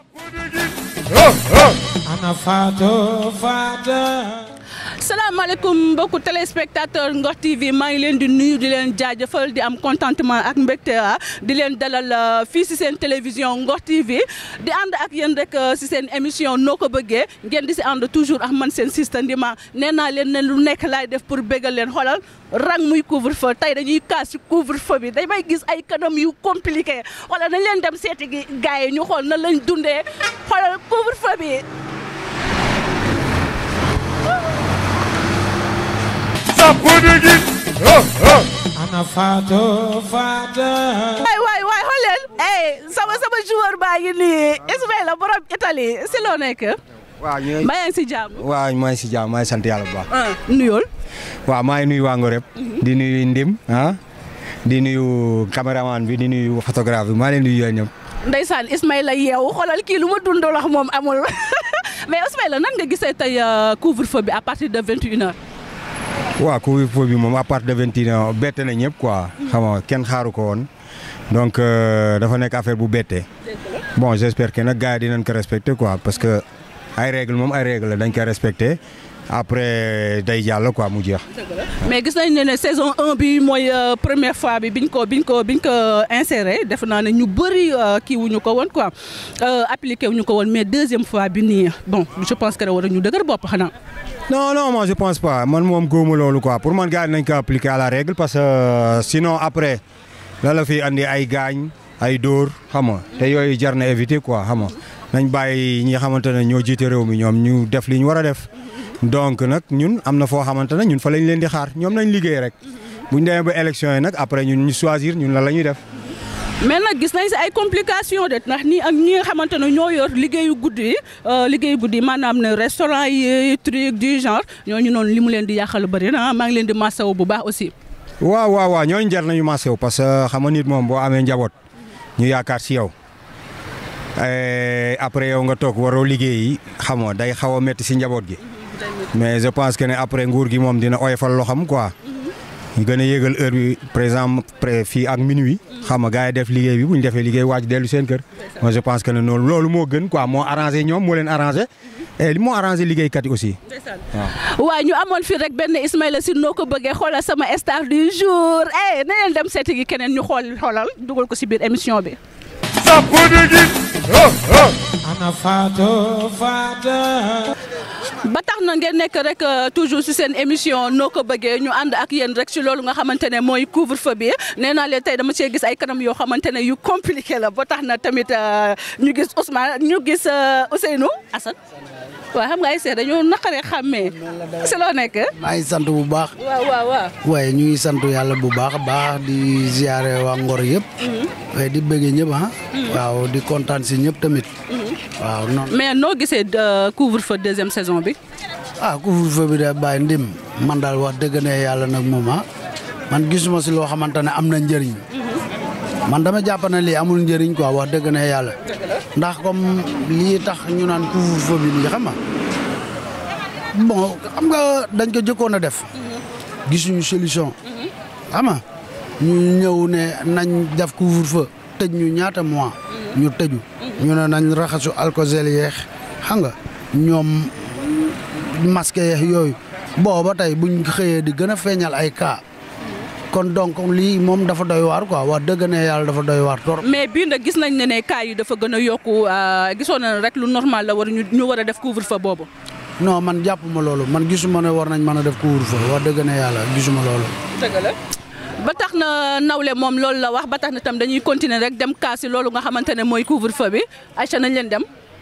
ana Fatou Fatou. salaamaaleykum mbokku téléspectateur Ngor TV maa ngi leen di nuyu di leen jaajëfal di am contentement ak mbégte di leen dalal fii si seen télévision Ngor TV di ànd ak yéen rek si seen émission noo ko bëggee ngeen di si ànd toujours ak man seen sista Ndima nee naa leen ne lu nekk laay def pour bégal leen xoolal rang muy couvre feu tey dañuy kaas si couvre feu bi damay gis ay kanam yu compliqué xoolal nañ leen dem seeti gi gars yi ñu xool na lañ dundee xoolal couvre feu bi. ana Fatou Fatou. waay waay waay xool leen eh sama sama joueur baa ngi nii Ismaïla borom Italie si loo nekk. waaw ñu ngi mbaa yaa ngi si jàmm. waaw maa ngi si jàmm maa ngi sant yàlla bu baax. ah nuyool. waaw maa ngi nuyu waa Ngor yëpp. di nuyu Ndim ah. di nuyu caméraman bi di nuyu photographe bi maa leen nuyu yooyu ñëpp. Ndeysaan Ismaïla yeewu xoolal kii lu ma dundal wax moom amul mais Ismaïla nan nga gisee tey couvre-feu bi à partir de vingt et une heures. waaw couvre-feu bi moom à partir de vingt et une heures bette na ñëpp quoi. xam nga kenn xaaru ko woon. donc dafa nekk affaire bu bette. bon j'espère que nag gars yi dinañ ko respecter quoi parce que ay règle moom ay règle la dañ koy respecter après day jàll quoi mu jeex. mais gis nañ ne ne saison 1 bi mooy première fois bi biñ ko biñ ko biñ ko inséré def naa ne ñu bëri kii wuñu ko woon quoi appliqué wuñu ko woon mais deuxième fois bi nii bon je pense que war ñu dëgër bopp xanaa. non non moi je pense pas man moom góomu loolu quoi pour man gars yi nañ ko appliquer à la règle parce que sinon après la la fi andi ay gaañ ay dóor xam nga te yooyu jar na éviter quoi xam nga nañ bàyyi ñi nga xamante ne ñoo jiite réew mi ñoom ñu def li ñu war a def donc nag ñun am na foo xamante ne ñun fa lañ leen di xaar ñoom nañ liggéey rek bu ñu demee ba élection yi nag après ñun ñu choisir ñun la la ñuy def. mais nag gis nañ si ay complications de ndax nii ak ñi nga xamante ne ñoo yor liggéeyu guddi yi liggéeyu guddi yi maanaam ne restaurant yi truc du genre ñooñu noonu li mu leen di yàqal bëri na maa ngi leen di masawu bu baax aussi. waaw waaw waaw ñooñu jar nañu massé wu parce que xam nga nit moom boo amee njaboot ñu yaakaar si yow après yow nga toog waroo liggéeyi xam nga day xaw a métti si njaboot gi mais je pense que ne après nguur gi moom dina oyofal loo xam quoi ñu gën a yéegal heure bi par exemple fii ak minuit xam nga gars yi def liggéey bi bu ñu defee liggéey wàcc dellu seen kër moi je pense que ne noonu loolu moo gën quoi moo arrangé ñoom moo leen arrangé et li moo arrangé liggéeykat yi aussi. waaw ñu amoon fii rek benn Ismaïla si noo ko bëggee xoolal sama star du jour eh na leen dem seeti gi keneen ñu xool xoolal dugal ko si biir émission bi. ana Fatou Fatou. ba tax na ngeen nekk rek toujours si seen émission noo ko bëggee ñu ànd ak yéen rek si loolu nga xamante ne mooy couvre-feu bi nee naa leen tey dama see gis ay kanam yoo xamante ne yu compliqué la ba tax na tamit ñu gis Ousmane ñu gis Ousseynou Assane waaw xam nga ay seet dañoo naqaree xàmmee si loo nekk. maa ngi sant bu baax. waaw waaw waaw. waaye ñu ngi sant yàlla bu baax a baax di ziare waa Ngor yëpp. waaye di bëggee ñëpp ah. waaw di kontaan si ñëpp tamit. waaw noonu. mais noo gisee couvre-feu deuxième saison bi. ah couvre-feu bi de bàyyi ndim man daal wax dëgg ne yàlla nag moom ah man gisuma si loo xamante ne am na njëriñ. man dama jàpp ne lii amul njëriñ quoi wax dëgg ne yàlla. ndax comme lii tax ñu naan couvre-feu bi nii xam nga bon xam nga dañ ko jëkkoon a def. gisuñu solution. xam nga ñu ñëw ne nañ def couvre-feu tëj ñu ñaata mois. ñu tëju. ñu ne nañ raxasu alcosel yeex xam nga ñoom masque yeex yooyu booba tey buñ xëyee di gën a feeñal ay cas. kon donc lii moom dafa doy waar quoi wax dëgg ne yàlla dafa doy waar torop mais bii nag gis nañ ne ne cas yi dafa gën a yokku gisoon na rek lu normal la war ñu ñu war a def couvre-feu boobu. non man jàppuma loolu man gisuma ne war nañ mën a def couvre-feu wax dëgg ne yàlla gisuma loolu. dëgg la ba tax na nawle moom loolu la wax ba tax na tam dañuy continuer rek dem kaasi loolu nga xamante ne mooy couvre-feu bi Aïcha nañ leen dem.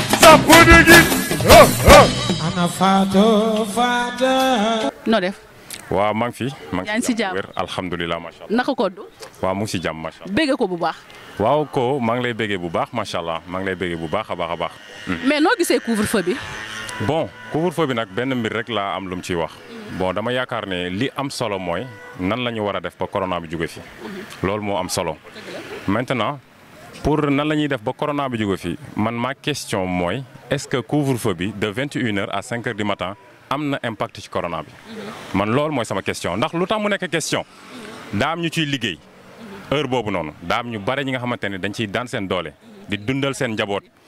ana Fatou Fatou. noo def. waaw maa ngi fi. yaa ngi si jàmm wér alhamdulilah macha allah. naka ko du. waaw mu ngi si jàmm macha allah. bégge ko bu baax. waaw ko maa ngi lay béggee bu baax macha allah maa ngi lay béggee bu baax a baax a baax. mais noo gisee couvre-feu bi. bon couvre-feu bi nag benn mbir rek laa am lu mu ciy wax. bon dama yaakaar ne li am solo mooy nan la ñu war a def ba corona bi jóge fi. loolu moo am solo. maintenant pour nan la ñuy def ba corona bi jóge fi man ma question mooy est-ce que couvre-feu bi de 21 heures à 5 heures du matin am na impact ci corona bi. man loolu mooy sama question ndax lu tax mu nekk question daam ñu ciy liggéey heure boobu noonu daam ñu bare ñi nga xamante ne dañ ciy daan seen doole di dundal seen njaboot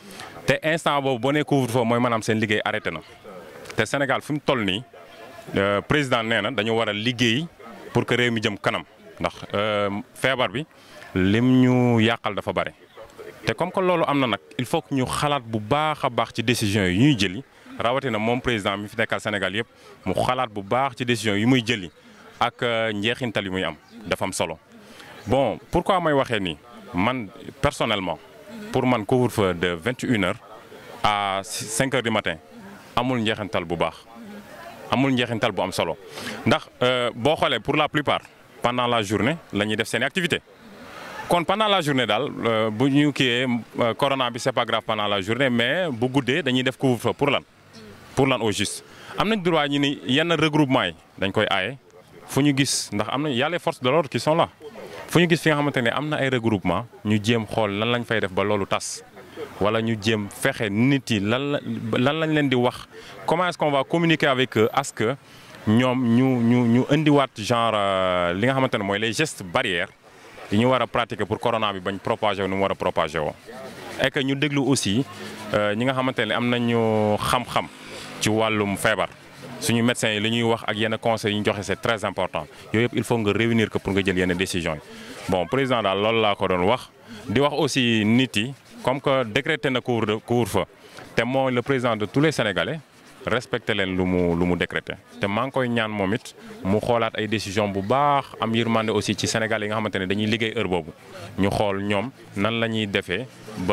te instant boobu boo nee couvre-feu mooy maanaam seen liggéey arrêté na te Sénégal fi mu toll nii président nee na dañu war a liggéey pour que réew mi jëm kanam ndax feebar bi lim ñu yàqal dafa bare. te comme que loolu am na nag il faut que ñu xalaat bu baax a baax ci décision yi ñuy jëli rawatina moom président mi fi nekkal Sénégal yëpp mu xalaat bu baax ci décision yi muy jëli ak njeexintal yi muy am dafa am solo bon pourquoi may waxee nii man personnellement pour man couvre-feu de vingt et une heures à cinq heures du matin amul njeexintal bu baax amul njeexintal bu am solo ndax boo xoolee pour la plupart pendant la journée la ñuy def seen activité kon pendant la journée daal bu ñu kiiyee corona bi c'est pas grave pendant la journée mais bu guddee dañuy def couvre-feu pour lan pour lan au juste am nañ droit ñu ni yenn regroupement yi dañ koy aaye fu ñu gis ndax am na y a les forces de l'ordre qui sont là fu ñu gis fi nga xamante ne am na ay regroupement ñu jéem xool lan lañ fay def ba loolu tas wala ñu jéem fexe nit yi lan la lan lañ leen di wax comment est-ce qu'on va communiquer avec eux à ce que ñoom ñu ñu ñu indiwaat genre li nga xamante ne mooy les gestes barrières yi ñu war a pratiquer pour corona bi bañ propagé wu ni mu war a propagé woo et que ñu déglu aussi ñi nga xamante ne am nañu xam-xam ci wàllum feebar suñu médecins yi li ñuy wax ak yenn conseils yi ñu joxe c'est très important yooyu yëpp il faut nga réunir que pour nga jël yenn décisions yi bon président daal loolu laa ko doon wax di wax aussi nit yi comme que décrété na couvre couvre-feu te mooy le président de tous les Sénégalais respecté leen lu mu lu mu décrété te maa ngi koy ñaan moom it mu xoolaat ay décision bu baax am yërmande aussi ci Sénégal yi nga xamante ne dañuy liggéey heure boobu ñu xool ñoom nan la ñuy defee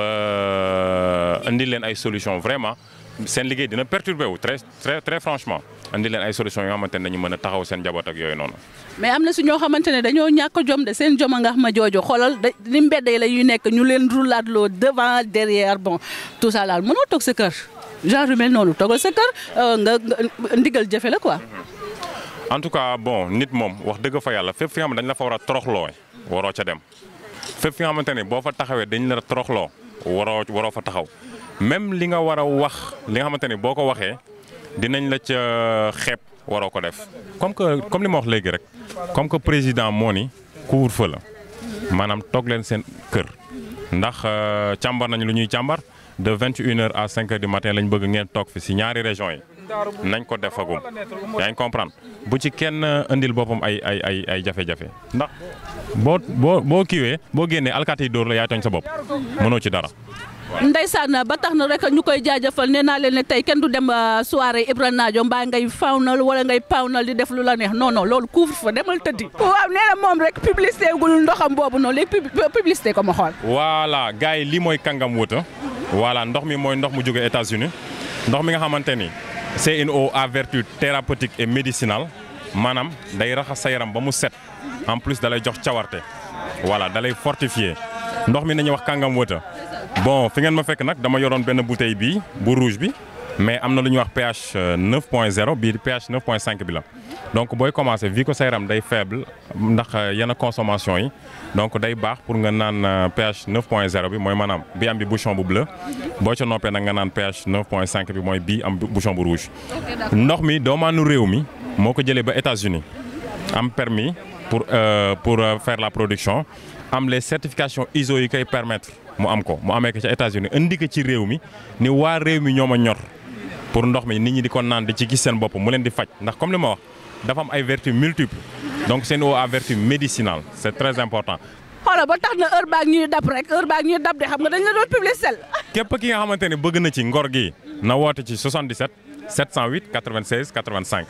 ba indi leen ay solution vraiment seen liggéey dina perturbé wu très très très franchement indi leen ay solution yoo xamante ne dañu mën a taxaw seen njaboot ak yooyu noonu. mais am na si ñoo xamante ne dañoo ñàkk jom de seen jom a nga xam ma joojo xoolal da ni mbedd yi la ñuy nekk ñu leen roulaat loo devant derrière bon tout ça daal mënoo toog sa kër. genre yu mel noonu toogal sa kër nga ndigal jëfe la quoi. en tout cas bon nit moom wax dëgg fa yàlla fépp fi nga xam ne dañ la fa war a toroxloo waroo ca dem fépp fi nga xamante ne boo fa taxawee dañ la toroxloo waroo waroo fa taxaw même li nga war a wax li nga xamante ne boo ko waxee dinañ la ca xeeb waroo ko def. comme que comme li ma wax léegi rek comme que président moo ni couvre-feu la maanaam toog leen seen kër ndax càmbar nañu lu ñuy càmbar. de vingt et une heures à cinq heures du matin lañ bëgg ngeen toog fi ci ñaari régions yi nañ ko defagum yaa ngi comprendre bu ci kenn indil boppam ay ay ay ay jafe-jafe ndax boo boo boo kiiwee boo génnee alkaati yi dóor la yaay tooñ sa bopp mënoo ci dara. ndeysaan ba tax na rek ñu koy jaajëfal nee naa leen ne tey kenn du dem soirée Ibra Nadio mbaa ngay fawnal wala ngay pawnal di def lu la neex non non loolu couvre fa demal tëddi. waaw nee na moom rek publicité gul ndoxam boobu noonu léegi publicité ko ma xool. voilà gars yi lii mooy kàngam wuta voilà ndox mi mooy ndox mu jóge États-Unis ndox mi nga xamante ni c'est une eau à vertu thérapeutique et médicinale maanaam day raxas sa yaram ba mu set en plus da lay jox cawarte voilà da lay fortifier ndox mi nañuy wax kàngam wëta bon fi ngeen ma fekk nag dama yoroon benn bouteille bi bu rouge bi mais am na lu ñuy wax pH 9.0 bii pH 9.5 bi la donc booy commencer vu que sa yaram day faible ndax yenn consommation yi donc day baax pour nga naan pH 9.0 bi mooy maanaam bi am bi bouchon bu bleu boo ca noppee nag nga naan pH 9.5 bi mooy bii am bouchon bu rouge. ndox mi doomaanu réew mi moo ko jëlee ba États-Unis am permis pour pour faire la production am les certifications ISO yi koy permettre mu am ko mu amee ko ca États-Unis indi ko ci réew mi ni waa réew mi ñoo ma ñor pour ndox mi nit ñi di ko naan di ci gis seen bopp mu leen di faj ndax comme li ma wax dafa am ay vertus multiples donc c'est une eau à vertu médicinale c'est très important. xoolal ba tax na heure baag ñuy dab rek heure baag ñuy dab de xam nga dañ la doon publicité. képp ki nga xamante ne bëgg na ci ngor gi na woote ci 77 708 96 85.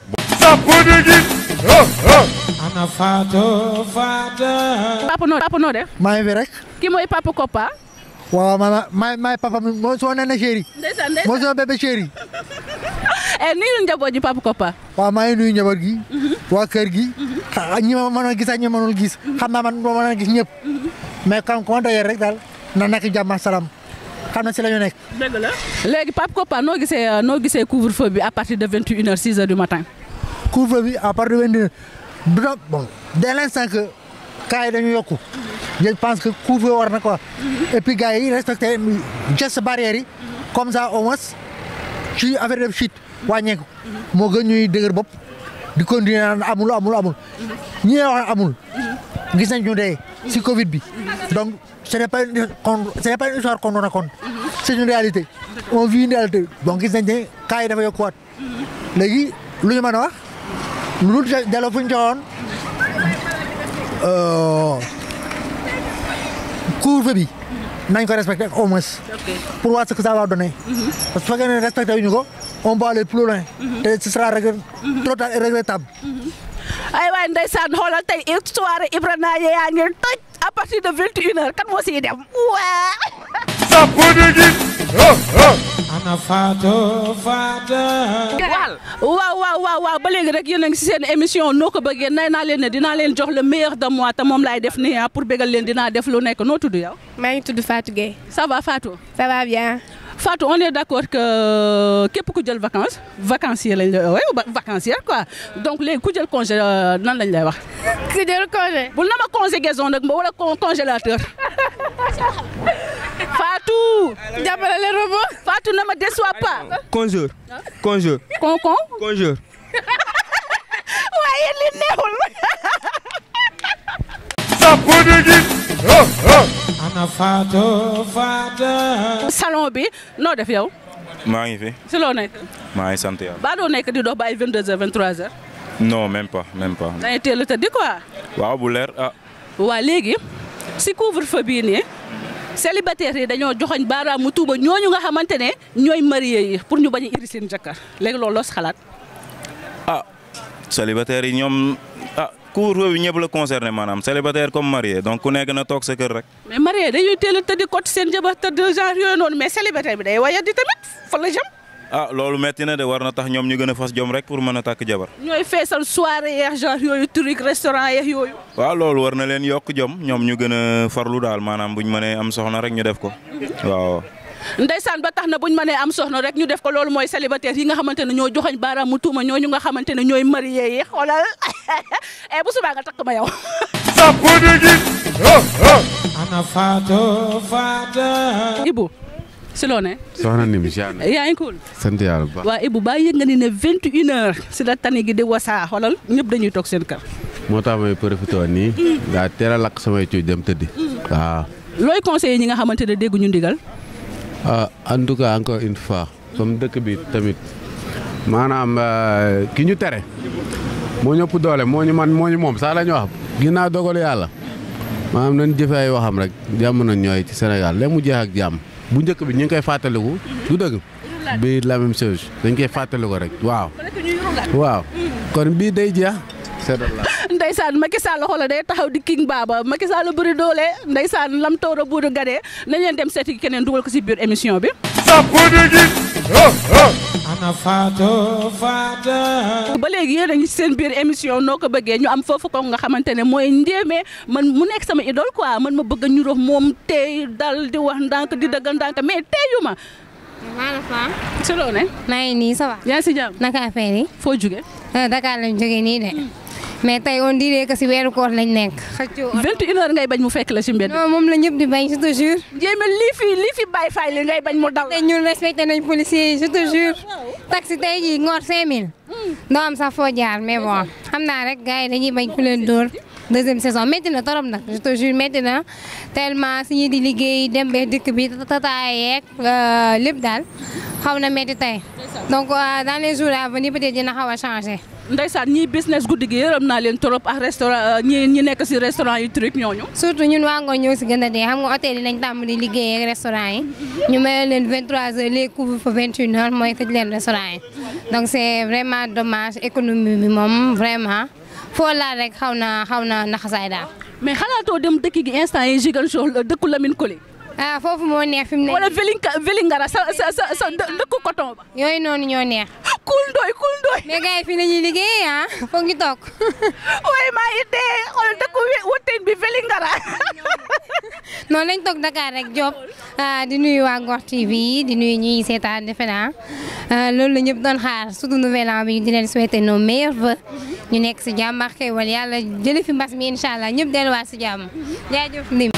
ana Fatou Fatou. papa noo papa noo def. maa ngi fi rek. ki mooy papa Koppa. waaw ma ma maay papa mi moo soo nee na chéri. ndeysaan moo ndeysaan soo bébé chéri. eh nuyu njaboot ji papa Koppa. waaw maa ngi nuyu njaboot gi. waa kër gi. xa ñi ma mënoon gis ak ñi ma mënul gis. xam naa man moo mën a gis ñëpp. mais comme comment d'ailleurs rek daal na nekk jàmm ak salaam xam na si la ñu nekk. dëgg la. léegi papa Koppa noo gisee noo gisee couvre-feu bi à partir de 21h 6h du matin. couvre-feu bi à partir de vingt du doon bon dès l'instant que cas yi dañu yokku je pense que couvre-feu war na quoi et puis gars yi respecté gestes barrières yi comme ça au moins ci affaire def chute wàññeeku moo gën ñuy dëgër bopp di continuer naan amul amul amul ñi lay wax amul gis nañ ñu dee si Covid bi donc ce n'est pas une con ce n'est pas une histoire qu'on nous raconte c'est une réalité on vit une réalité donc gis nañ ne cas yi dafa yokkuwaat léegi lu ñu mën a wax lu dul delloo fu ñu joxoon couvre-feu bi nañ ko respecté au moins pour voir ce que ça va donner parce que fekkee ne respecté wuñu ko on peut aller plus loin te ce sera regret trop tard et regrettable ay waay ndeysaan xoolal tey soirée Ibra Naye yaa ngi toj à partir de 21 heures kan moo siy dem waa ana Fatou Fatou. waaw waaw waaw waaw ba léegi rek yéen a ngi si seen émission noo ko bëggee nay naa leen ne dinaa leen jox le meilleur de moi te moom laay def nii ah pour bégal leen dinaa def lu nekk noo tudd yow. maa ngi tudd Fatou Gueye. ça va Fatou. ça va bien. Fatou on est d'accord que képp ku jël vacances vacancier lañ lay woowee ba vacancier quoi donc léegi ku jël congé euh, nan lañ lay wax. ku jël congé. bul na ma conjugaison nag ma wala con- congélateur Fatou. jàppale leen ma ba. Fatou ne me déçois pas. Conjure. Conjure. con con. Conjure. waaye li neexul. ana Fatou Fatou. salon bi noo def yow. maa ngi fi si loo nekk. maa ngi sant yàlla. baa doo nekk di dox ba ay 22h 23h. non même pas même pas. da ngay teel a tëddi quoi. waaw bu leer ah. waa léegi si couvre-feu bii nii célibataires yi dañoo joxoñ baaraamu tuuba ñooñu nga xamante ne ñooy marié yi pour ñu bañ a iri seen jëkkër léegi loolu loo si xalaat. ah célibataire yi ñoom ah couvre-feu bi ñëpp la concerné maanaam célibataire comme marié donc ku nekk na toog sa kër rek. mais marié dañuy teel a tëddi côté seen jabar tëdd genre yooyu noonu mais célibataire bi day waya di tamit fa la jëm. ah loolu metti na de war na tax ñoom ñu gën a fas jom rek pour mën a takk jabar. ñooy feesal soirée yeex genre yooyu truc restaurant yeex yooyu. waaw loolu war na leen yokk jom ñoom ñu gën a farlu daal maanaam buñ mënee am soxna rek ñu def ko waaw. ndeysaan ba tax na buñ mënee am soxna rek ñu def ko loolu mooy célibataire yi nga xamante ne ñoo joxañ baaraamu tuuma ñooñu nga xamante ne ñooy marié yi xoolal eh bu subaa nga takk ma yow. ana Fatou Fatou. Ibu si loo ne. soxna Nimi ziar na yaa ngi cool. sant yàlla bu baax waa Ibu baa yëg nga ni ne 21 heures si la tani gi di wasaa xoolal ñëpp dañuy toog seen kër. moo tax may profité woon nii daa teel a lakk samay cuuj dem tëddi waaw looy conseiller ñi nga xamante ne dégguñu ndigal. ah en tout cas encore une fois comme dëkk bi tamit maanaam euh, ki ñu tere moo ñëpp doole moo ñu man moo ñu moom sax la ñu wax ginnaaw dogalu yàlla maanaam nañ jëfe ay waxam rek jàmm na ñooy ci Sénégal léegi mu jeex ak jàmm bu njëkk bi ñu ngi koy fàttaliku du dëgg bii la même chose dañ koy fàttaliku rek waaw waaw kon bii day jeex seddal la Ndeysaan Macky Sall xoolal day taxaw di king baaba Macky Sall bëri doole Ndeysaan lam toora buudu gadee nañ leen dem seeti keneen dugal ko si biir émission bi. ana Fatou Fatou. ba léegi yéen a ngi seen biir émission noo ko bëggee ñu am foofu ko nga xamante ne mooy njéeme man mu nekk sama idole quoi man ma bëgg a ñu rox moom tey dal di wax ndànk di dëgg ndànk mais teyu ma maanaam Fane. si loo ne maa ngi nii ça va. yaa ngi si jàmm naka affaire yi. foo jóge ah Dakar lañ jógee nii de. mais tey on dirait que si weeru koor lañ nekk. xëccoo 21 heures ngay bañ mu fekk la si mbedd non moom la ñëpp di bañ je te jure. njéeme lii fi lii fi bàyyi fay li ngay bañ mu dal te ñun respecté nañ policiers yi je te jure. taxi tey jii ngoor 5000. doo am sax foo jaar mais bon xam naa rek gars yi dañuy bañ ku leen dóor. deuxième saison métti na torop nag je te jure métti na tellement si ñi di liggéey dem bee dëkk bi tataay yeeg lépp daal xaw na métti tey donc euh, dans les jours à venir peut-être dina xaw a changé. Ndeysaan ñii business guddi gi yërëm naa leen trop ak restaurant ñi ñi nekk si restaurant yi truc ñooñu surtout ñun waa Ngor ñoo si gën a dee xam nga hôtel yi lañ tàmm di liggéey ak restaurant yi ñu may leen 23h les couvre-feu 21h mooy tëj leen restaurant yi donc c' est vraiment dommage économie bi moom vraiment foo laal rek xaw na xaw na naxasaay daal. mais xalaatoo dem dëkk gi instant yi Ziguinchor la dëkku Lamine Koli ah foofu moo neex fi mu ne wala Vélingara Vélingara sa sa sa sa dë- dëkku coton ba yooyu noonu ñoo neex kul ndooy kul ndooy mais gars yi fii la ñuy liggéey ah foog ñu toog waaye maa ngi dee xool dëkku wi- wëtteen bi Vélingara noonu lañ toog Dakar rek Diop ah, di nuyu waa Ngor TV di nuyu ñuy seetaan defe naa ah, loolu la ñëpp doon xaar surtout nouvel an bi di leen souhaiter nos meilleurs vœux ñu nekk si jàmm ak xéwal yàlla jële fi mbas mi incha allah ñëpp delluwaat si jàmm jaajëf ndim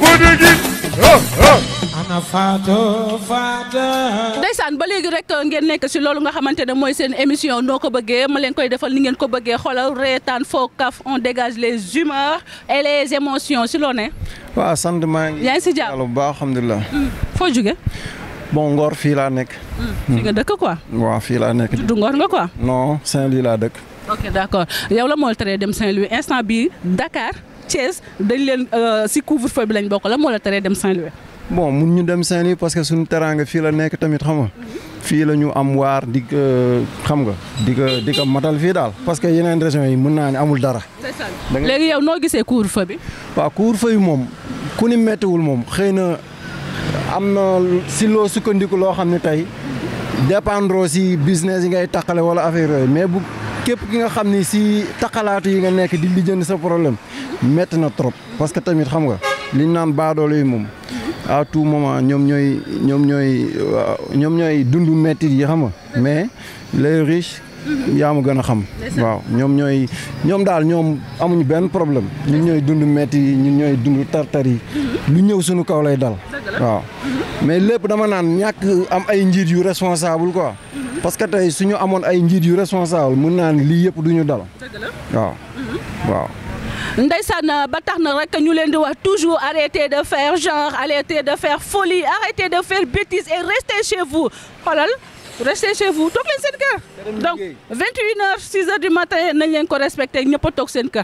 ana Fatou Fatou. ndeysaan ba léegi rek ngeen nekk si loolu nga xamante ne mooy seen émission noo ko bëggee ma leen koy defal ni ngeen ko bëggee xoolal reetaan foo kaf on dégage les humeurs et les émotions si loo ne waaw sant maa ngi. yaa ngi si jàmm yàlla bu baax alhamdulilah. foo jóge bon Ngor fii laa nekk. fi nga dëkk quoi. waaw fii laa nekk. du Ngor nga quoi. non Saint-Louis laa dëkk. ok d'accord yow la moo la teree dem Saint-Louis instant bii Dakar Thiès dañ leen si couvre-feu bi lañ bokk la moo la teree dem Saint-Louis. bon mun ñu dem Saint-Louis parce que suñu teraanga fii la nekk tamit xam nga. fii la ñu am waar di ko xam nga di ko di ko matal fii daal parce que yeneen régions yi mën naa ne amul dara. léegi yow noo gisee couvre-feu bi. waaw couvre-feu bi moom ku ni méttiwul moom xëy na am na si loo sukkandiku loo xam ne tey dépendre si business yi ngay taqale wala affaire yooyu mais bu képp ki nga xam ni si taqalaatu yi nga nekk di lijjanti sa problème métti na trop parce que tamit xam nga liñ naan baadoolo yi moom. à tout moment ñoom ñooy ñoom ñooy ñoom ñooy dundu métti yi xam nga mais les riches yaa ma gën a xam. waaw ñoom ñooy ñoom daal ñoom amuñu benn problème ñun ñooy dund métti yi ñun ñooy dund tartar yi lu ñëw suñu kaw lay dal. waaw mais lépp dama naan ñàkk am ay njiit yu responsable quoi. parce que tey suñu amoon ay njiit yu responsable mun naa ne lii yëpp du ñu dal. waaw waaw. Ndeysaan ba tax na rek ñu leen di wax toujours arrêtez de faire genre arrêtez de faire folie arrêtez de faire bêtise et restez chez vous xoolal restez chez vous toog leen seen kër. donc 21h 6h du matin nañ leen ko respecté ñëpp a toog seen kër.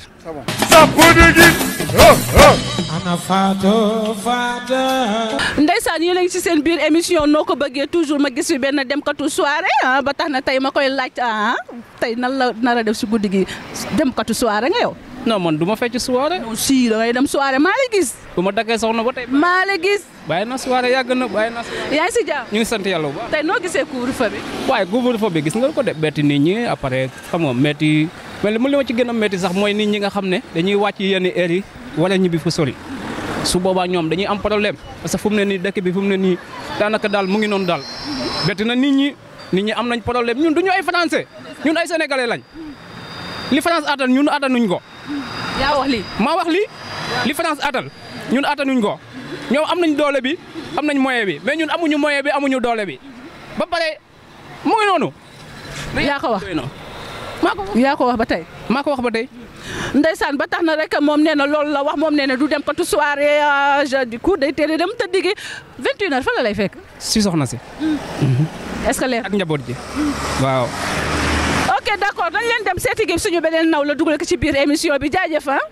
ana Fatou Fatou. Ndeysaan yéen a ngi ci seen biir émission noo ko bëggee toujours ma gis fi benn demkatu soirée ah ba tax na tey ma koy laaj ah tey nan la nar a def si guddi gi demkatu soirée nga yow. non man du ma fecc soirée. si da ngay dem soirée maa la gis. bu ma daggee soxna ba tey. maa la gis. bàyyi na soirée yàgg na bàyyi na. yaa ngi si jàmm. ñu ngi sant yàlla bu baax. tey noo gisee couvre-feu bi. waaye couvre-feu bi gis nga ko de betti nit ñi après xam nga métti mais li ma ci gën a métti sax mooy nit ñi nga xam ne dañuy wàcc yenn heures yi wala ñibbi fu sori su boobaa ñoom dañuy am problème parce que fu mu ne nii dëkk bi fu mu ne nii daanaka daal mu ngi noonu daal betti na nit ñi nit ñi am nañ problème ñun du ñu ay français ñun ay sénégalais lañ li France attan ñun attanuñ ko. yaa wax lii. maa wax lii li France attan ñun attanuñ ko ñoom am nañ doole bi am nañ moyen bi mais ñun amuñu moyen bi amuñu doole bi ba pare mu ngi noonu. yaa ko wax maa ko wax yaa ko wax ba tey. maa ko wax ba tey. Ndeysaan ba tax na rek moom nee na loolu la wax moom nee na du dem katu soirée je du coup day teel dem tëddi gi 21h fa la lay fekk. si soxna si. est-ce que leer ak njaboot ji waaw. ok d'accord dañ leen dem seeti gi suñu beneen naw la dugal ko ci biir émission bi jaajëf ah.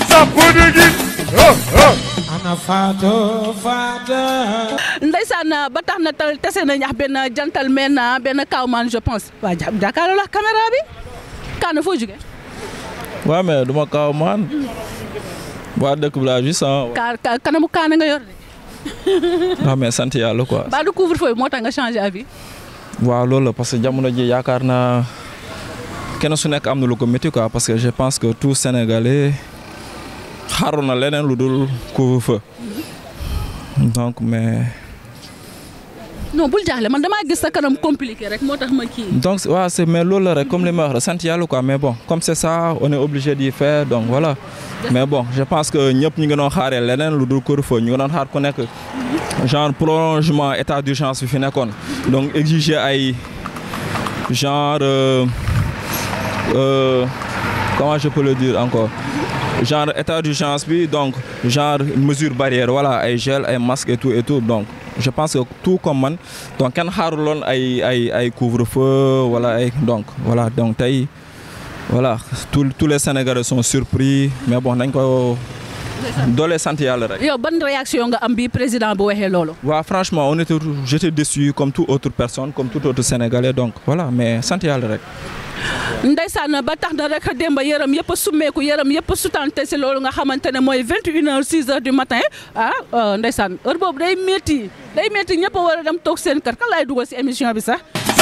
ana Fatou Fatou. Ndeysaan ba tax na tal tase nañ ak benn gentleman benn kawman je pense waa jàkkaarloo la caméra bi kaana foo jóge waaw mais du ma kaw maan waa dëkk bi laa juste ah. ka kanamu kaana nga yor de. waaw mais sant yàlla quoi. ba du couvre-feu bi moo tax nga changé avis. waaw loolu la parce que jamono ji yaakaar naa kenn su nekk am na lu ko métti quoi parce que je pense que tout Sénégalais xaaru na leneen lu dul couvre-feu donc mais. non bul jaaxle man damaa gis sa kanam compliqué rek moo tax ma kii. donc waaw c'est mais loolu la rek comme li ma wax rek sant yàlla quoi mais bon comme c'est ça on est obligé d'y faire donc voilà. mais bon je pense que ñëpp ñu ngi doon xaaree leneen lu dul couvre-feu ñu ngi doon xaar ku nekk genre prolongement état d'urgence bi fi nekkoon donc exiger ay genre euh, euh, comment je peux le dire encore genre état d'urgence bi donc genre mesure barrière voilà ay gel ay masque et tout et tout donc. je pense que tout comme man donc kenn xaaruloon ay ay ay couvre-feu wala ay donc voilà donc tey voilà tous tous les Sénégalais sont surpris mais bon nañ ko doole sant yàlla rek. yow ban réaction nga am bi président bu waxee loolu. waaw franchement on était j'étais déçu comme toute autre personne comme tout autre Sénégalais donc voilà mais sant yàlla rek. Ndeysaan ba tax na rek démba yaram yëpp a summeeku yaram yëpp a sutante si loolu nga xamante ne mooy 21h 6h du matin ah Ndeysaan heure boobu day métti day métti ñëpp a war a dem toog seen kër kan laay dugal si émission bi sax.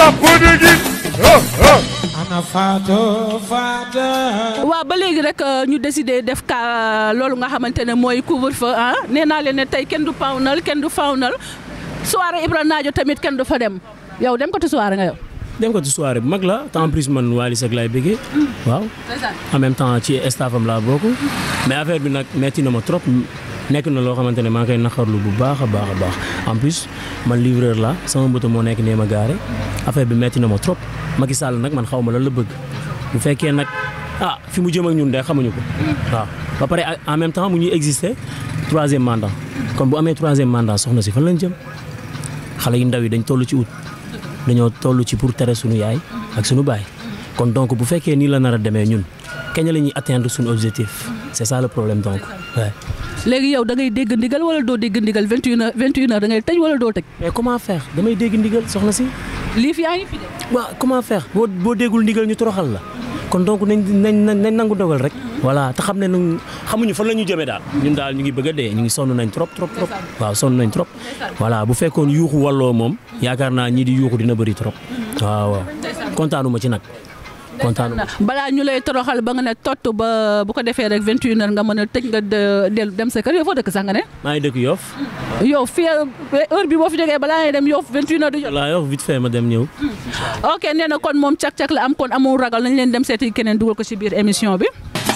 ana Fatou Fatou. waaw ba léegi rek ñu décidé def ka loolu nga xamante ne mooy couvre-feu ah nee naa leen ne tey kenn du pawnal kenn du fawnal soirée Ibra Naajo tamit kenn du fa dem yow dem ko tu soirée nga yow. dem ko ci soirée bu mag la te en plus man Wally Seck laay bëggee waaw en même temps ci staffam laa bokk mais affaire bi nag metti na ma trop nekk na loo xamante ne maa ngi koy naqarlu bu baax a baax a baax en plus man livreur la sama moto moo nekk nee ma gaare affaire bi metti na ma trop Macky Sall nag man xaw ma lan la bëgg bu fekkee nag ah fi mu jëm ak ñun de xamuñu ko waaw ba pare en même temps mu ñuy exister troisième mandat kon bu amee troisième mandat soxna si fan lañ jëm xale yu ndaw yi dañ toll ci ut dañoo toll ci pour tere suñu yaay ak suñu baay kon donc bu fekkee nii la nar a demee ñun kañ la ñuy atteindre suñu objectif c'est ça le problème donc ouais. léegi yow da ngay dégg ndigal wala doo dégg ndigal 21 heures 21 heures da ngay tëj wala doo tëj. mais comment faire damay dégg ndigal soxna si. lii fi yaa ngi fi de. waaw comment faire boo boo déggul ndigal ñu toroxal la kon donc nañ nañ nañ nangu dogal rek. voilà te xam ne nag xamuñu fan la ñu jëmee daal. ñun daal ñu ngi bëgg a dee ñu ngi sonn nañ trop trop trop. waaw sonn nañ trop. voilà bu fekkoon yuuxu walloo moom yaakaar naa ñii di yuuxu dina bëri trop. waaw waaw kontaanuma ci nag. kontaanuma balaa ñu lay toroxal ba nga ne tott ba bu ko defee rek 21 heures nga mën a tëj nga dellu dem sa kër yow foo dëkk sax nga ne. maa ngi dëkk Yoff. yow fii heure bi boo fi jógee balaa ngay dem Yoff 21 heures du jot. voilà Yoff vite fait ma dem ñëw. ok nee na kon moom cak-cak la am kon amul ragal nañ leen dem seeti keneen dugal ko ci biir émission bi.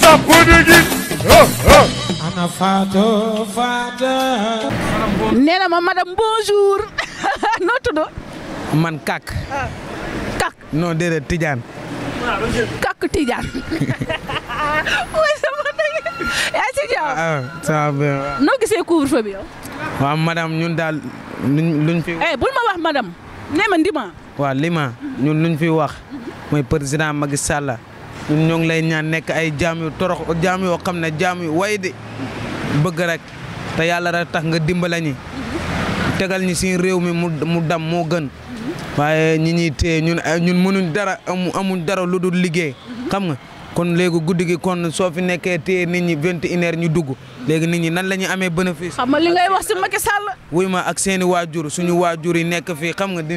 ana Fatou Fatou. nee na ma madame bonjour noo tudd. man kak. kak. non déedéet Tidiane. kak Tidiane. mooy sama dëgg yaa ci jàmm. ah ça va bien. noo gisee couvre-feu bi yow. waaw madame ñun daal luñ luñ fi. eh bul ma wax madame. nee ma ndima. waaw lima ñun luñ fi wax mooy président Macky Sall ñun ñoo ngi lay ñaan nekk ay jaam yu torox jaam yoo xam ne jaam yu way di bëgg rek te yàlla rek tax nga dimbala ñi tegal ñi si réew mi mu mu dam moo gën waaye ñi ñuy téye ñun ñun mënuñ dara amu amuñ dara lu dul liggéey xam nga kon léegi guddi gi kon soo fi nekkee téye nit ñi vingt et une heures ñu dugg léegi nit ñi nan la ñuy amee bénéfice. xam nga li ngay wax si Macky Sall. wuy ma ak seeni waajur suñu waajur yi nekk fii xam nga di.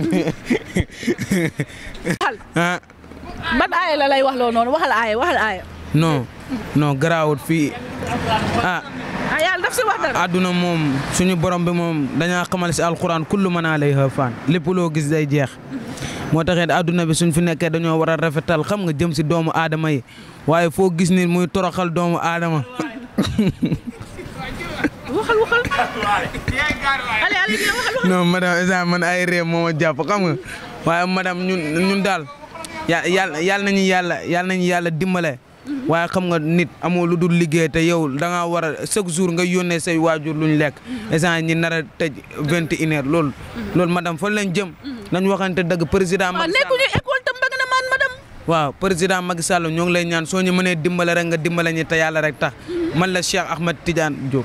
ah ban aaya la lay wax loo noonu waxal aaya waxal aaya. non non garaawut fii ah. ah yàlla daf si wax dara. àdduna moom suñu borom bi moom dañaa xamal si alquran kullu man alayha fan lépp loo gis day jeex moo taxit àdduna bi suñ fi nekkee dañoo war a rafetal xam nga jëm si doomu aadama yi waaye foo gis ni muy toroxal doomu aadama. waxal waxal. allez allez waxal waxal. non madame isa man ay réew moo ma jàpp xam nga waaye madame ñun ñun daal ya yàlla yàlla nañu yàlla yàlla nañu yàlla dimbale. waaye xam nga nit amoo lu dul liggéey te yow da ngaa war a chaque jour nga yónnee say waajur luñ lekk instant ñi nar a tëj vingt et une heures loolu loolu madame fan lañ jëm nañ waxante dëgg président waaw nekkuñu école tam bëgg na man madame. waaw président Macky Sall ñoo ngi lay ñaan soo ñu mënee dimbale rek nga dimbale ñi te yàlla rek tax man la Cheikh Ahmed Tidiane Diop.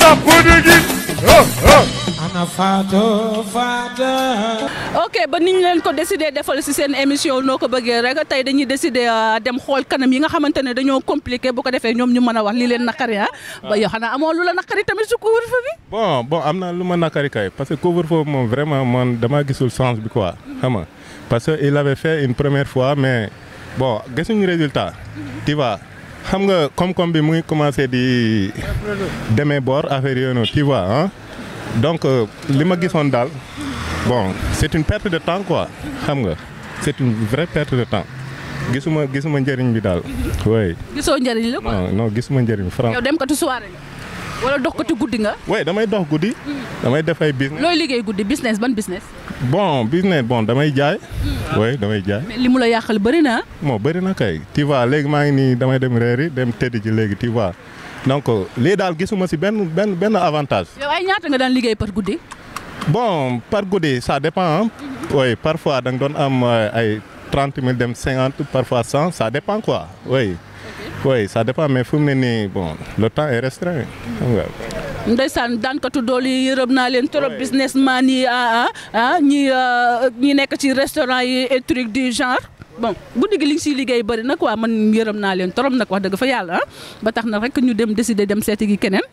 ana Fatou Fatou. ok ba ni ñu leen ko décidé defal si seen émission noo ko bëggee rek tey dañuy décidé dem xool kanam yi nga xamante ne dañoo compliqué bu ko defee ñoom ñu mën a wax li leen naqari ah. ba yow xanaa amoo lu la naqari tamit su couvre-feu bi. bon bon am na lu ma nakari kay parce que couvre-feu moom vraiment man dama gisul sens bi quoi xam nga parce que il avait fait une première fois mais bon gisuñu résultat tu vois xam nga koom-koom bi mu ngi commencé di demee boor affaire yooyu noonu tu vois ah donc li ma gisoon daal bon c'est une perte de temps quoi xam nga c'est une vraie perte de temps gisuma gisuma njëriñ bi daal oui. gisoo njëriñ la quoi. non non gisuma njëriñ franc. yow dem katu soirée nga wala dox katu guddi nga. oui damay dox guddi. damay def ay business. looy liggéey guddi business ban business. bon business bon damay jaay. oui damay jaay. mais li mu la yàqal bëri na bon bëri na kay. tu vois léegi maa ngi nii damay dem reeri dem tëdd ji léegi tu vois donc lii daal gisuma si benn benn benn avantage. yow ay ñaata nga daan liggéey par guddi. bon par guddi ça dépend oui parfois da nga doon am ay trente mille dem cinquante parfois cent ça dépend quoi oui. oui ça dépend mais fu mu ne nii bon le temps est restreint xam nga. ndeysaan daankatu dool yi yërëm naa leen trop businessman yi ah ah ñi ñi nekk ci restaurant yi et truc du genre bon guddi gi li nga siy liggéey bëri na quoi man yërëm naa leen trop nag wax dëgg fa yàlla ah ba tax na rek ñu dem décider dem seeti gi keneen.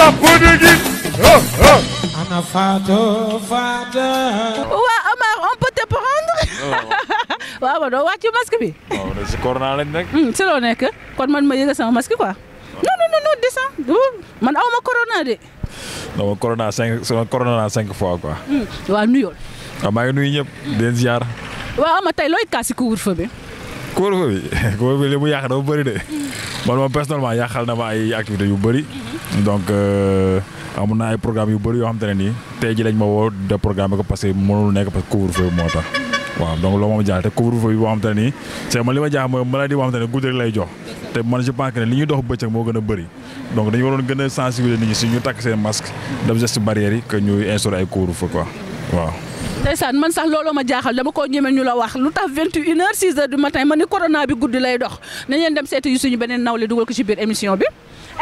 ana Fatou Fatou. waa Amar on peut te prendre. waaw ma doo wàcc masque bi. waaw si corona lañ nekk. si loo nekk kon man ma yëga sama masque quoi. non non non non descend man aw ma corona de. non corona cinq corona cinq fois quoi. waaw nuyool. waaw maa ngi nuyu ñëpp di leen ziar. waaw ama tey looy kaasi couvre-feu bi. couvre-feu bi couvre-feu bi li mu yàq dafa bëri de man moom personnellement yàqal na ma ay activités yu bëri donc amoon na ay programme yu bëri yoo xam te ne nii tey ji lañ ma woo de programme ko parce que mënul nekk parce que couvre-feu bi moo tax waaw donc loolu moom jaaxal te couvre-feu bi boo xam te ne nii c'est man li ma jaaxal mooy maladie boo xam te ne guddi rek lay jox te man je pense que ne li ñuy dox bëccëg moo gën a bëri donc dañu waroon gën a sensibiliser nit ñi si ñu takk seen masque def geste barrière yi que ñuy instaurer ay couvre-feu quoi waaw. ndeysaan man sax looloo ma jaaxal dama koo ñeme ñu la wax lu tax 21 heures 6 heures du matin ma ni corona bi guddi lay dox nañ leen dem seeti yu suñu beneen nawle dugal ko ci biir émission bi.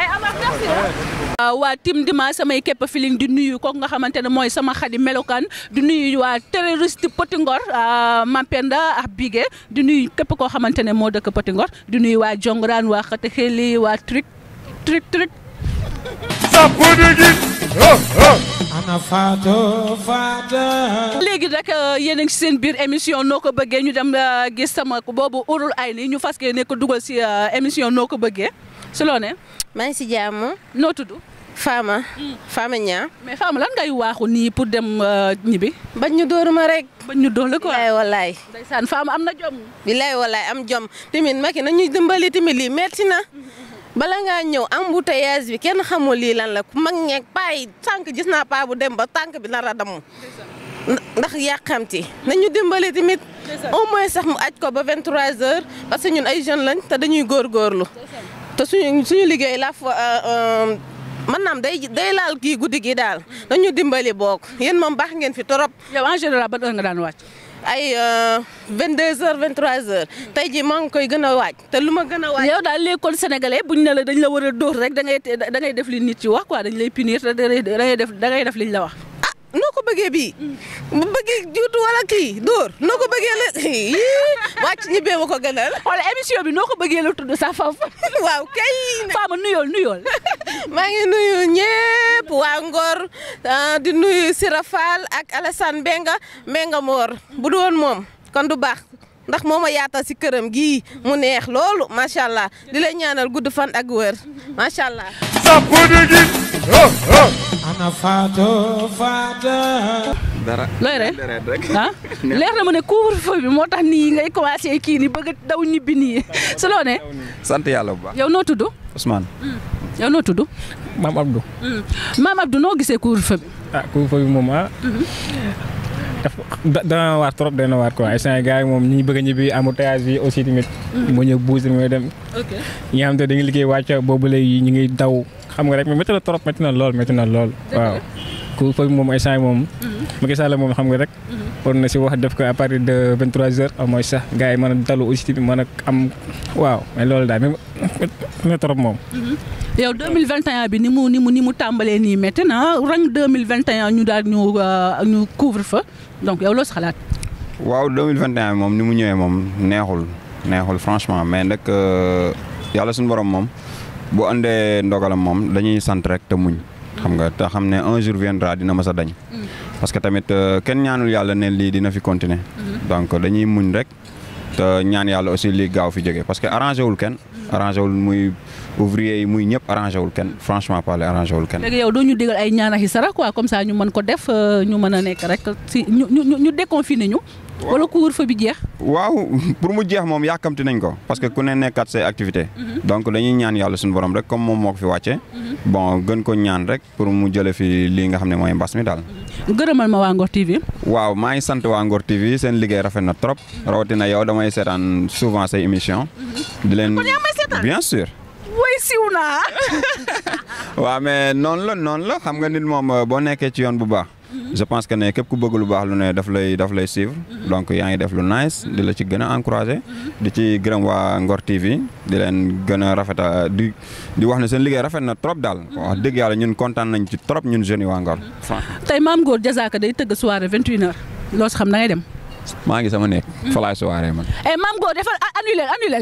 waa tim dima samay képp feeling di nuyu kooku nga xamante ne mooy sama xadi melokaan di nuyu waa terroriste Petit Ngor Mampenda ak Bigué di nuyu képp koo xamante ne moo dëkk Petit Ngor di nuyu waa Jongoraan waa Xate Xeli waa Tric Tric Tric. ana Fatou Fatou. léegi rek yéen a ngi ci seen biir émission noo ko bëggee ñu dem gis sama boobu urul ay ni ñu fas yéene ko dugal ci émission noo ko bëggee si loo ne. maa ngi si jàmm. noo tudd. Fama. Fama Niang. mais Fama lan ngay waaxu nii pour dem ñibbi. bañ ñu dóor ma rek. bañ ñu dóor la quoi bilaay walaay. ndeysaan Fama am na jom. bilaay walaay am jom tamit Macky nañu dimbali tamit lii metti na. bala ngaa ñëw embouteillage bi kenn xamul lii lan la ku mag ñeeg paa yi tànk gis naa paa bu dem ba tànk bi nar a damm. ndax yàqamti nañu dimbali tamit au moins sax mu aj ko ba 23h parce que ñun ay jeunes lañ te dañuy góorgóorlu te suñu suñu liggéey la fa maanaam day day laal kii guddi gi daal nañu dimbali boog yéen moom baax ngeen fi torop yow en général ban heure nga daan wàcc. ay 22h 23h tey jii maa ngi koy gën a waaj te lu ma gën a waaj. yow daal léegi kon sénégalais buñ ne la dañ la war a dóor rek da ngay da ngay def li nit ci wax quoi dañ lay punir te da ngay def da ngay def liñ la wax. noo ko bëggee bii bu bëggee juutu wala kii dóor noo ko bëggee la wàcc ñibbee ma ko gënal. wala émission bi noo ko bëggee la tudd sax foofu. waaw kay. Fama nuyool nuyool. maa ngi nuyu ñëpp waa Ngor di nuyu Sira Fall ak Alassane Benga Benga Mor bu du woon moom kon du baax ndax moo ma yaatal si këram gii mu neex loolu macha allah di lay ñaanal gudd fan ak wër macha allah. ana Fatou Fatou. dara looy rek ah leer na ma ne couvre-feu bi moo tax nii ngay commencé kii ni bëgg daw ñibbi nii si loo ne. sant yàlla bu baax. yow noo tudd. Ousmane. yow noo tudd. maam Abdou. maam Abdou noo gisee couvre-feu bi. ah couvre-feu bi moom ah. dana waar trop dana waar quoi instant gars yi moom ñi bëgg a ñibbi embouteillage bi aussi tamit. mu ñëw buus mooy dem. ok ñi nga xam te dañuy liggéey wàcc boobu léegi ñu ngi daw xam nga rek mais métti na trop métti na lool métti na lool. waaw couvre-feu bi moom instant yi moom. Macky Sall moom xam nga rek. war na si wax def ko à partir de 23h au moins sax gars yi mën a dalu aussi tamit mën a am waaw mais loolu daal métti na trop moom. yow 2021 bi ni mu ni mu ni mu tàmbalee nii métti na rang 2021 ñu daal ñu ñu couvre-feu donc yow loo si xalaat. waaw 2021 moom ni mu ñëwee moom neexul neexul franchement mais nag yàlla suñu borom moom bu andee ndogalam moom dañuy sant rek te muñ. xam nga te xam ne un jour viendra dina mës a dañ. parce que tamit kenn ñaanul yàlla ne lii dina fi continuer. donc dañuy muñ rek te ñaan yàlla aussi lii gaaw fi jóge parce que arrangé wul kenn. arrangé wul muy ouvrier yi muy ñëpp arrangé wul kenn franchement parler arrangé wul kenn. léegi yow doo ñu digal ay ñaanax yi sara quoi comme ça ñu mën ko def ñu mën a nekk rek si ñu ñu ñu déconfiné ñu. wala couvre-feu bi jeex. waaw pour mu jeex moom yàkkamti nañ ko parce que ku ne nekkat say activité donc dañuy ñaan yàlla suñu borom rek comme moom moo ko fi wàcce bon gën ko ñaan rek pour mu jële fi lii nga xam ne mooy mbas mi daal. gërëmal ma waa Ngor TV. waaw maa ngi sant waa Ngor TV seen liggéey rafet na trop rawatina yow damay seetaan souvent say émission di leen bien sûr. woy siw naa. waaw mais noonu la noonu la xam nga nit moom boo nekkee ci yoon bu baax. je pense que ne képp ku bëgg lu baax lu ne daf lay daf lay suivre donc yaa ngi def lu nice di la ci gën a encouragé di ci gërëm waa Ngor TV di leen gën a rafeta di di wax ne seen liggéey rafet na trop daal wax dëgg yàlla ñun kontaan nañ ci trop ñun jeunes yi waa Ngor tey maam Ngor Diazaka day tëgg soirée 21h loo si xam da ngay dem. maa ngi sama nekk fa laay soirée man eh maam Ngor defal annulé annulé.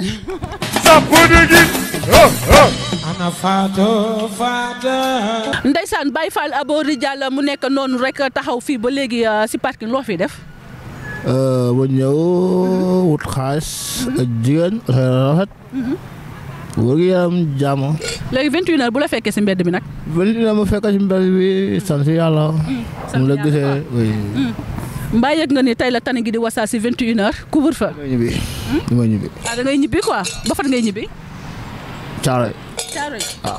ana Fatou Fatou. Ndeysaan Baye Fall Aboori Diallo mu nekk noonu rek taxaw fii ba léegi si parking loo fi def. ba ñëw wut xaalis ak jigéen rafet. wër gi yaram jàmm. léegi 21h bu la fekkee si mbedd bi nag. 21h mu fekk si mbedd bi sant yàlla. mu la gisee oui. mbaa yëg nga ni tey la tane gi di wasaa si 21h couvre-feu. damay ñibbi damay ñibbi. ah da ngay ñibbi quoi ba fan ngay ñibbi. Caaroy. Caaroy. waaw.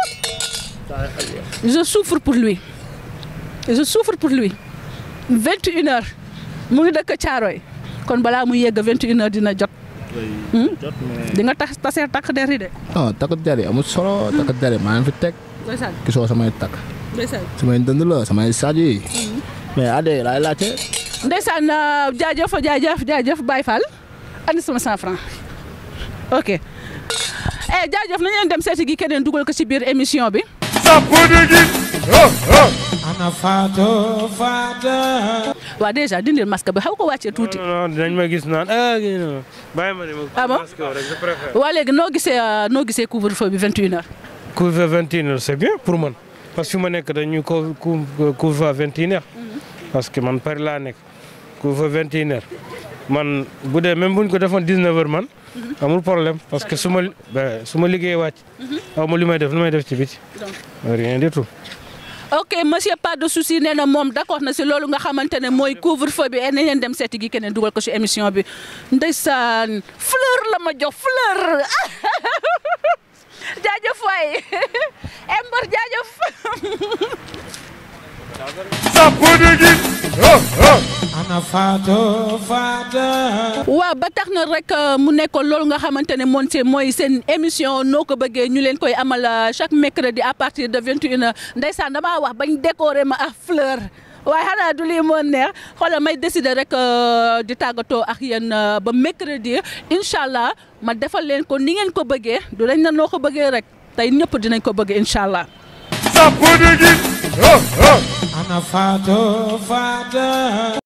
je souffre pour lui je souffre pour lui 21h mu ngi dëkk Caaroy kon balaa muy yegg 21h dina jot. di nga tax taseer takk der yi de. non takk der yi amul solo takk der yi maa ngi fi teg. ndeysaan gisoo samay takk. ndeysaan samay dënd la samay saaj yi. mais ade laay laajte. ndeysaan jaajëf jaajëf jaajëf Baye Fall andi sama 100 francs ok eh jaajëf nañu leen dem seeti gi keneen dugal ko ci biir émission bi. ana Fatou Fatou. waa déjà dindil masque bi xaw ko wàccee tuuti. non non dinañ ma gis naan ah kii non bàyyi ma ne ma. ah bon masque rek je préfère. waa léegi noo gisee noo gisee couvre-feu bi 21h. couvre-feu 21h c'est bien pour man parce que fi ma nekk dañuy ko couvre-feu à 21h. parce que man Paris laa nekk couvre-feu 21h man bu dee même buñ ko defoon 19h man. amul problème parce que su ma ba su ma liggéeyee wàcc. aw ma li may def lu may def ci biti. rien du tout. ok monsieur pas de souci nee na moom d'accord na si loolu nga xamante ne mooy couvre-feu bi et nañ leen dem seeti gi keneen dugal ko si émission bi ndeysaan fleur la ma jox fleur jaajëf waay Ember jaajëf. ana Fatou Fatou. waaw ba tax na rek mu nekkoon loolu nga xamante ne moom c'est mooy seen émission noo ko bëggee ñu leen koy amal chaque mercredi à partir de 21h ndeysaan damaa wax bañ décorer ma ak fleur. waaye xanaa du lii moo neex xoolal may décider rek di tàggatoo ak yéen ba mercredi incha allah ma defal leen ko ni ngeen ko bëggee du lañ na noo ko bëggee rek tey ñëpp dinañ ko bëggee incha allah. ana Fatou Fatou.